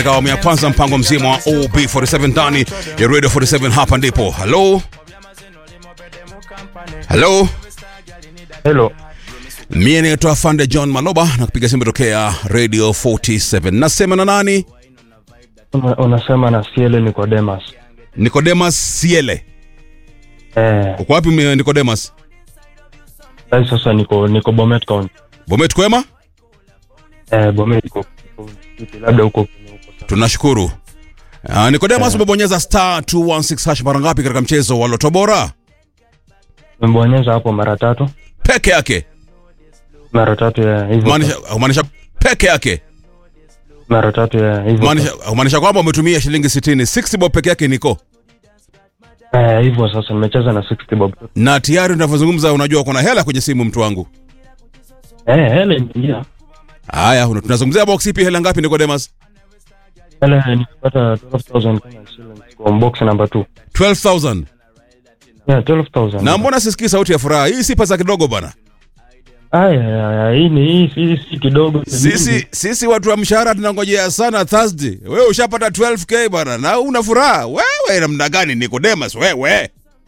katika awamu ya kwanza mpango mzima wa OB47 ndani ya Radio 47 hapa ndipo. Hello? Hello? Hello. Mie naitwa Fande John Maloba na kupiga simu tokea Radio 47. Nasema na nani? Una, unasema na Siele Nicodemus. Nicodemus Siele. Eh, Uko wapi mie Nicodemus? sasa sasa niko niko Bomet County. Bomet kwema? Eh, Bomet iko iko- labda huko kwenye huko. sasa. Tunashukuru. Uh, Nicodemus umebonyeza star 216 hash mara ngapi katika mchezo wa Loto Bora? Nimebonyeza hapo mara tatu. Peke yake. Mara tatu ya hivyo. Maanisha maanisha peke yake. Mara tatu ya hivyo. Maanisha maanisha kwamba umetumia shilingi 60, 60 bob peke yake niko. Eh, hivyo sasa nimecheza na 60 bob. Na tayari tunavyozungumza unajua kuna hela kwenye simu mtu wangu. Eh, hele imeingia. Haya, una- tunazungumzia box ipi hela ngapi Nicodemus? Hele nikipata 12000 Kenyan shillings kwa box number 2. 12000. Yeah, 12000. Na mbona sisikii sauti ya furaha? Hii si pesa kidogo bana. Aya, aya, hii ni hii si, si kidogo. Sisi sisi watu wa mshahara tunangojea sana Thursday. Wewe ushapata 12k bana na una furaha. Wewe namna gani Nicodemus wewe?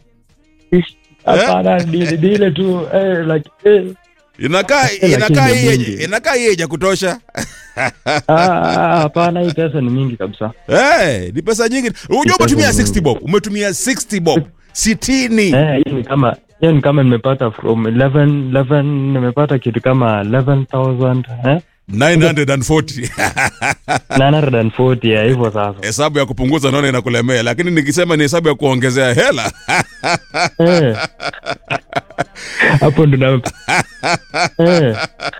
Hapana, ni ni ile tu eh like eh Inakaa Lakini inakaa ni hii mingi. inakaa hii ya kutosha. ah, hapana, hii pesa ni mingi kabisa. Eh, ni pesa nyingi. Unajua pesa umetumia nyingi. 60 bob. Umetumia 60 bob. 60. Eh, hii ni kama hiyo ni kama nimepata from 11 11 nimepata kitu kama 11000 eh 940. 940 ya hivyo sasa. Hesabu ya kupunguza naona inakulemea, lakini nikisema ni hesabu ya kuongezea hela Eh. Hapo ndo na eh.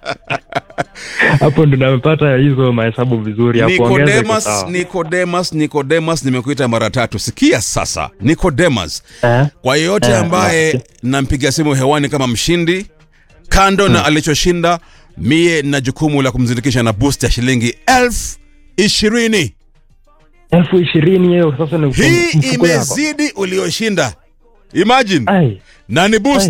Hapo ndo nimepata hizo mahesabu vizuri ya kuongeza iko Nicodemus, sawa. Nicodemus, Nicodemus, nimekuita mara tatu. Sikia sasa, Nicodemus, Eh? kwa yeyote Eh, ambaye nasikia. nampiga simu hewani kama mshindi, kando na alichoshinda, mie na jukumu la kumzindikisha na boost ya shilingi elfu ishirini. elfu ishirini hiyo sasa ni Hii mfuko yako. imezidi ulioshinda, imagine, Ai. na ni boost